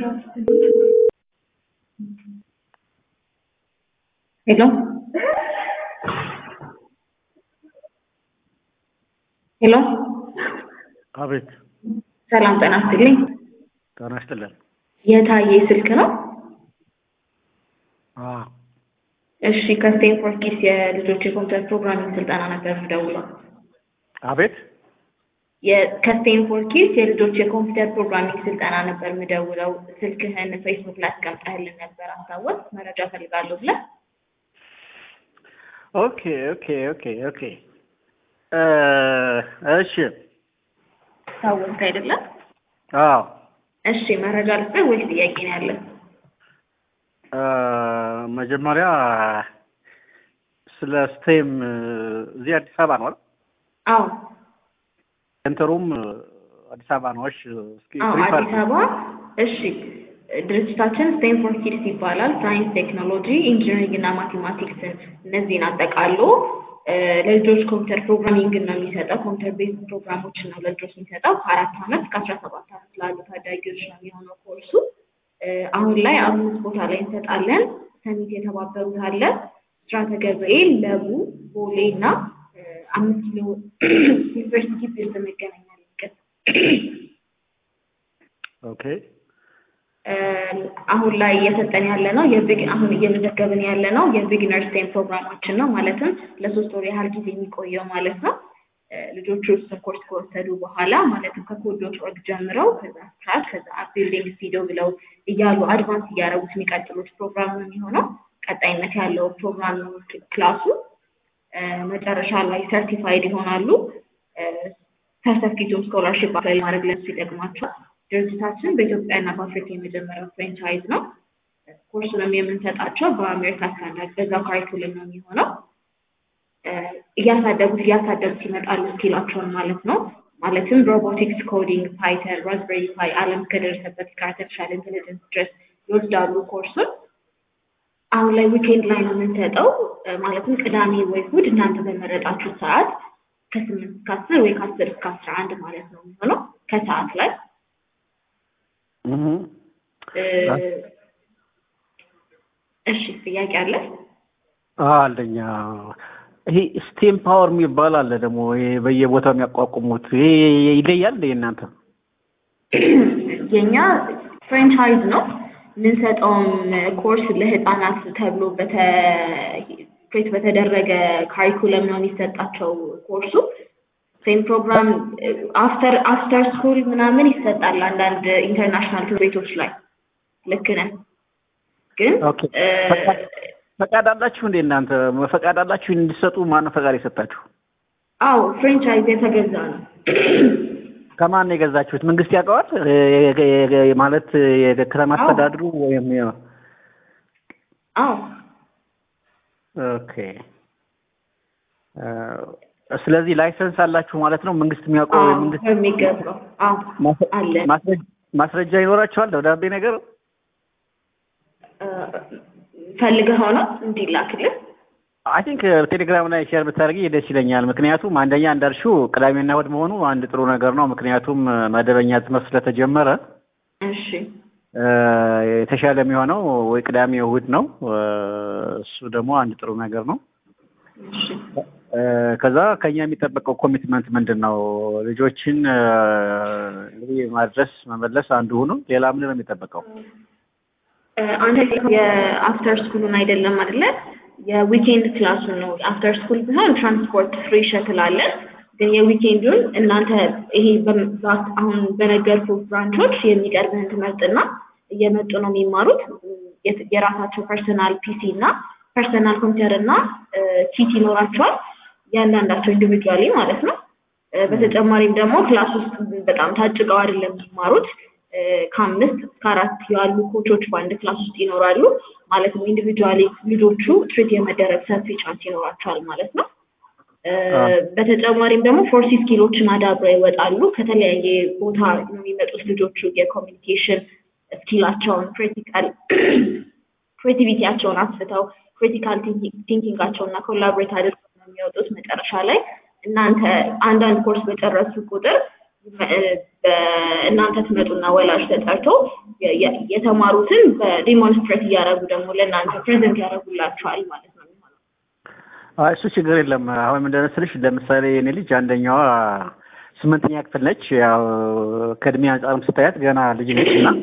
ሄሎ ሄሎ አቤት ሰላም ጤና ይስጥልኝ። ጤና ይስጥልን። የታዬ ስልክ ነው? አዎ እሺ ከስቴንፎርድ ኪድስ የልጆች የኮምፒውተር ፕሮግራሚንግ ስልጠና ነበር የምደውለው። አቤት የ- ከስቴንፎርድ ኪድስ የልጆች የኮምፒውተር ፕሮግራሚንግ ስልጠና ነበር የምደውለው። ስልክህን ፌስቡክ ላይ አስቀምጠህልን ነበር አስታወስ መረጃ ፈልጋለሁ ብለህ ኦኬ ኦኬ ኦኬ ኦኬ እ እሺ ታወስክ አይደለም? አዎ እሺ መረጃ ልስጥህ ወይስ ጥያቄ ነው ያለን? እ መጀመሪያ ስለ ስቴም እዚህ አዲስ አበባ ነው አይደል? አዎ ሴንተሩም አዲስ አበባ ነው። እሺ እስኪ አዎ ብሪፍ አዲስ አድርጊ። አበባ። እሺ ድርጅታችን ስቴንፎርድ ኪድስ ይባላል። ሳይንስ፣ ቴክኖሎጂ፣ ኢንጂነሪንግ እና ማቴማቲክስን እነዚህን አጠቃሎ እ ለልጆች ኮምፒውተር ፕሮግራሚንግን ነው የሚሰጠው። ኮምፒውተር ቤዝ ፕሮግራሞችን ነው ለልጆች የሚሰጠው። ከአራት ዓመት እስከ አስራ ሰባት ዓመት ላሉ ታዳጊዎች ነው የሚሆነው ኮርሱ። እ አሁን ላይ አምስት ቦታ ላይ እንሰጣለን። ሰሚት የተባበሩት አለ፣ ብስራተ ገብርኤል፣ ለቡ፣ ቦሌ እና እ አምስት ኪሎ ዩኒቨርሲቲ ግቢ ውስጥ እንገናኛለን። ይቅርታ። ኦኬ እ አሁን ላይ እየሰጠን ያለ ነው የቢግ አሁን እየመዘገብን ያለ ነው የቢግነር ስቴም ፕሮግራማችን ነው። ማለትም ለሶስት ወር ያህል ጊዜ የሚቆየው ማለት ነው። እ ልጆቹ እሱን ኮርስ ከወሰዱ በኋላ ማለትም ከኮድ ዶት ኦርግ ጀምረው ከዛ ስክራች ከዛ አፕ ቢልዲንግ ስቱዲዮ ብለው እያሉ አድቫንስ እያደረጉት የሚቀጥሉት ፕሮግራም ነው የሚሆነው። ቀጣይነት ያለው ፕሮግራም ነው ክላሱ። እ መጨረሻ ላይ ሰርቲፋይድ ይሆናሉ። ሰርተፊኬቱም ስኮላርሽፕ አፕላይ ማድረግ ለሱ ይጠቅማቸዋል። ድርጅታችን በኢትዮጵያና በአፍሪካ የመጀመሪያው ፍሬንቻይዝ ነው። ኮርሱንም የምንሰጣቸው በአሜሪካ ስታንዳርድ በዛው ካሪኩለም ነው የሚሆነው። እ እያሳደጉት እያሳደጉት ይመጣሉ ስኪላቸውን ማለት ነው። ማለትም ሮቦቲክስ፣ ኮዲንግ፣ ፓይተን፣ ራዝበሪ ፓይ ዓለም እስከደረሰበት እስከ አርቲፊሻል ኢንቴሊጀንስ ድረስ ይወስዳሉ ኮርሱን። አሁን ላይ ዊኬንድ ላይ ነው የምንሰጠው። እ ማለትም ቅዳሜ ወይ እሑድ እናንተ በመረጣችሁት ሰዓት ከስምንት እስከ አስር ወይ ከአስር እስከ አስራ አንድ ማለት ነው የሚሆነው ከሰዓት ላይ እህ እ እሺ ጥያቄ አለ? አለኛ ይሄ ስቴም ፓወር የሚባል አለ ደግሞ ይሄ በየቦታው የሚያቋቁሙት ይሄ ይለያል እንደ እናንተ የኛ ፍራንቻይዝ ነው የምንሰጠውም ኮርስ ለህፃናት ተብሎ በተ ክሬት በተደረገ ካሪኩለም ነው የሚሰጣቸው ኮርሱ። ሴም ፕሮግራም አፍተር አፍተር ስኩል ምናምን ይሰጣል አንዳንድ ኢንተርናሽናል ትምህርት ቤቶች ላይ ልክ ነህ። ግን ኦኬ ፈቃድ- ፈቃድ አላችሁ እንዴ እናንተ ፈቃድ አላችሁ እንዲሰጡ ማነው ፈቃድ የሰጣችሁ አዎ ፍራንቻይዝ የተገዛ ነው። ከማን ነው የገዛችሁት መንግስት ያውቀዋል የ- የ- የ- ማለት የከተማ አዎ። አስተዳድሩ ወይም የ- አዎ ኦኬ እ ስለዚህ ላይሰንስ አላችሁ ማለት ነው መንግስት የሚያውቀው አዎ መንግስት በሚገባው አዎ ማስ- አለ ማስረ- ማስረጃ ይኖራቸዋል ደብዳቤ ነገር እ ፈልገኸው ነው እንዲላክልህ? አይ ቲንክ ቴሌግራም ላይ ሼር ብታደርጊ ደስ ይለኛል። ምክንያቱም አንደኛ እንዳልሽው ቅዳሜና እሑድ መሆኑ አንድ ጥሩ ነገር ነው። ምክንያቱም መደበኛ ትምህርት ስለተጀመረ እሺ እ የተሻለ የሚሆነው ወይ ቅዳሜ እሑድ ነው። እ እሱ ደግሞ አንድ ጥሩ ነገር ነው። እሺ እ ከዛ ከኛ የሚጠበቀው ኮሚትመንት ምንድን ነው? ልጆችን እ እንግዲህ ማድረስ መመለስ አንዱ ሆኖ ሌላ ምንድን ነው የሚጠበቀው? እ አንተ የአፍተር ስኩሉን አይደለም አይደለ? የዊኬንድ ክላሱን ነው። አፍተር ስኩል ቢሆን ትራንስፖርት ፍሪ ሸትል አለን። ግን የዊኬንዱን እናንተ ይሄ በም- በ- አሁን በነገርኩ ብራንቾች የሚቀርብህን ትምህርትና እየመጡ ነው የሚማሩት። የት- የራሳቸው ፐርሰናል ፒሲ እና ፐርሰናል ኮምፒውተር እና ኪት ይኖራቸዋል። እያንዳንዳቸው ኢንዲቪጁዋሊ ማለት ነው። እ በተጨማሪም ደግሞ ክላስ ውስጥ በጣም ታጭቀው አይደለም የሚማሩት። እ ከአምስት እስከ አራት ያሉ ኮቾች በአንድ ክላስ ውስጥ ይኖራሉ። ማለትም ኢንዲቪጁዋሊ ልጆቹ ትሪት የመደረግ ሰፊ ቻንስ ይኖራቸዋል ማለት ነው። እ በተጨማሪም ደግሞ ፎርሲ ስኪሎችን አዳብረው ይወጣሉ። ከተለያየ ቦታ ነው የሚመጡት ልጆቹ የኮሚኒኬሽን ስኪላቸውን ክሪቲካል ክሬቲቪቲያቸውን አስፍተው ክሪቲካል ቲንኪንጋቸውን እና ኮላቦሬት አድርገው ነው የሚወጡት። መጨረሻ ላይ እናንተ አንዳንድ ኮርስ በጨረሱ ቁጥር እናንተ ትመጡና ወላጅ ተጠርቶ የ- የ- የተማሩትን በዲሞንስትሬት እያደረጉ ደግሞ ለእናንተ ፕሬዘንት ያደርጉላችኋል ማለት ነው የሚሆነው። አይ እሱ ችግር የለም። አሁን ምንድን ነው መሰለሽ ለምሳሌ የኔ ልጅ አንደኛዋ ስምንተኛ ክፍል ነች። ያው ከእድሜ አንጻርም ስታያት ገና ልጅ ነች እና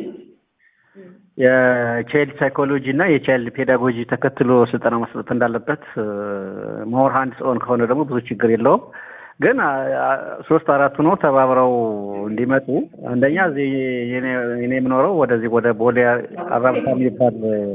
የቻይልድ ሳይኮሎጂ እና የቻይልድ ፔዳጎጂ ተከትሎ ስልጠና መስጠት እንዳለበት ሞር ሃንድስ ኦን ከሆነ ደግሞ ብዙ ችግር የለውም። ግን አ- አ- ሶስት አራት ሆኖ ተባብረው እንዲመጡ አንደኛ እዚህ የኔ የኔ የምኖረው ወደዚህ ወደ ቦሌ አራብታ የሚባል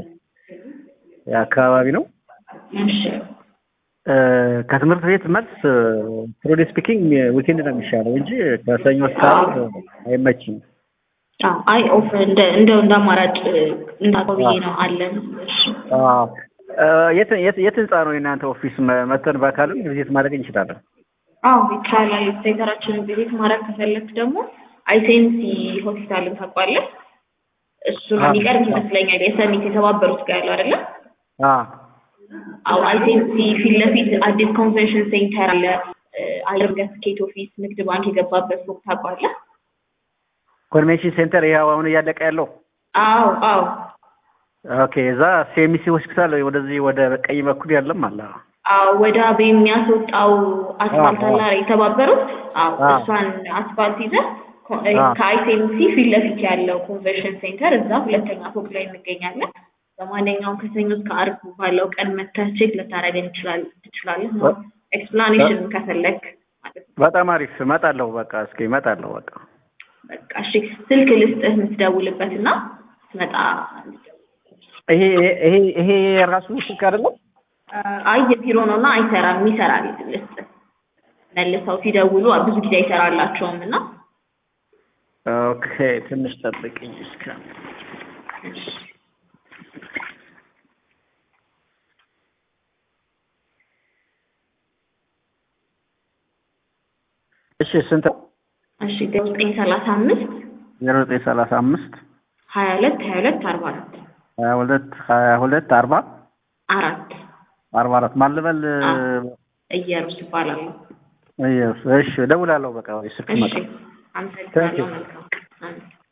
አካባቢ ነው። እሺ እ፣ ከትምህርት ቤት መልስ ትሩሊ ስፒኪንግ ዊኬንድ ነው የሚሻለው እንጂ ከሰኞ እስከ ዓርብ አይመችም። አዎ አይ ኦፍ እንደ እንደው እንደ አማራጭ እንዳውቀው ብዬ ነው አለን። እሺ አዎ። እ፣ የት የት የት ህንጻ ነው የእናንተ ኦፊስ? መ- መተን በአካልም ቪዚት ማድረግ እንችላለን። አዎ ይቻላል። ሴንተራችንን ቪዚት ማድረግ ከፈለክ ደግሞ አይሴንሲ ሆስፒታልን ታውቋለህ? እሱ ነው አዎ። የሚቀርብ ይመስለኛል። የሰሚት የተባበሩት ጋር ያለው አይደለም? አዎ አዎ አይሴንሲ ፊት ለፊት አዲስ ኮንቬንሽን ሴንተር አለ። እ፣ አየር መንገድ ትኬት ኦፊስ፣ ንግድ ባንክ የገባበት ፎቅ ታውቋለህ? ኮንቬንሽን ሴንተር ይኸው አሁን እያለቀ ያለው አዎ አዎ ኦኬ። እዛ ሲኤምሲ ሆስፒታል ወደዚህ ወደ ቀኝ በኩል ያለም አለ። አዎ ወደ አቤ የሚያስወጣው አስፋልት አዎ። አለ አይደል? የተባበሩት አዎ አዎ። እሷን አስፋልት ይዘህ ኮ- እ፣ አዎ። ከአይሴንሲ ፊት ለፊት ያለው ኮንቬንሽን ሴንተር እዛ ሁለተኛ ፎቅ ላይ እንገኛለን። በማንኛውም ከሰኞ እስከ ዓርብ ባለው ቀን መተህ ቼክ ልታደርገን ይችላል ትችላለህ ነው ኤክስፕላኔሽን ከፈለግ ማለት ነው። በጣም አሪፍ እመጣለሁ። በቃ እስኪ እመጣለሁ። በቃ በቃ እሺ ስልክ ልስጥህ የምትደውልበት እና ትመጣ ይሄ ይሄ ይሄ የራሱ ስልክ አይደለም። አይ የቢሮ ነው እና አይሰራም። ይሰራል ልስጥህ መልሰው ሲደውሉ ብዙ ጊዜ አይሰራላቸውም እና ኦኬ ትንሽ ጠብቅኝ እስከ እሺ ስንት እሺ ዘጠኝ ሰላሳ አምስት ዜሮ ዘጠኝ ሰላሳ አምስት ሀያ ሁለት ሀያ ሁለት አርባ አራት ሀያ ሁለት ሀያ ሁለት አርባ አራት አርባ አራት ማን ልበል? እየሩስ ይባላሉ። እሺ እደውላለሁ። በቃ ወይ ስልክ እሺ መጣ አመሰግናለሁ። መልካም አሜን።